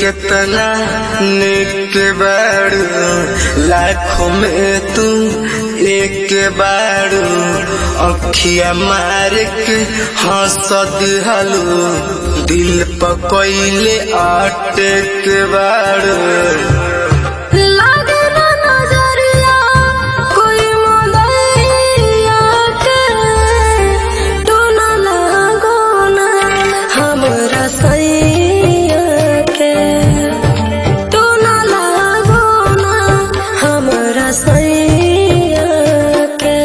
कितना निक बाड़ू लाखों में तू एक बाड़ू अखिया मार के हंस दिहलू दिल पकैले अटक बाड़ू लागे ना नजरिया कोई मोदैया के टोना लागो ना हमरा सैया के टोना लागो ना हमरा सैया के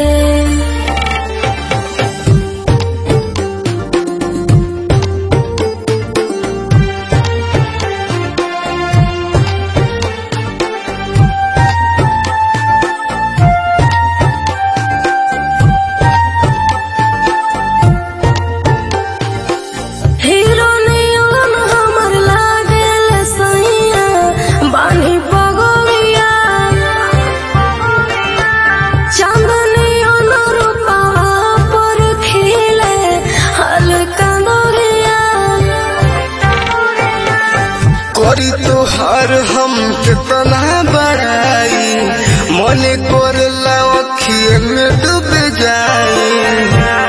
हीरो नियन हमर लागेल सैया बानी बगलिया चांदनियन रूपवा पर खिले हल्का दरिया करी तोहार हम कितना बड़ाई मन कर अखिए में डूब जाई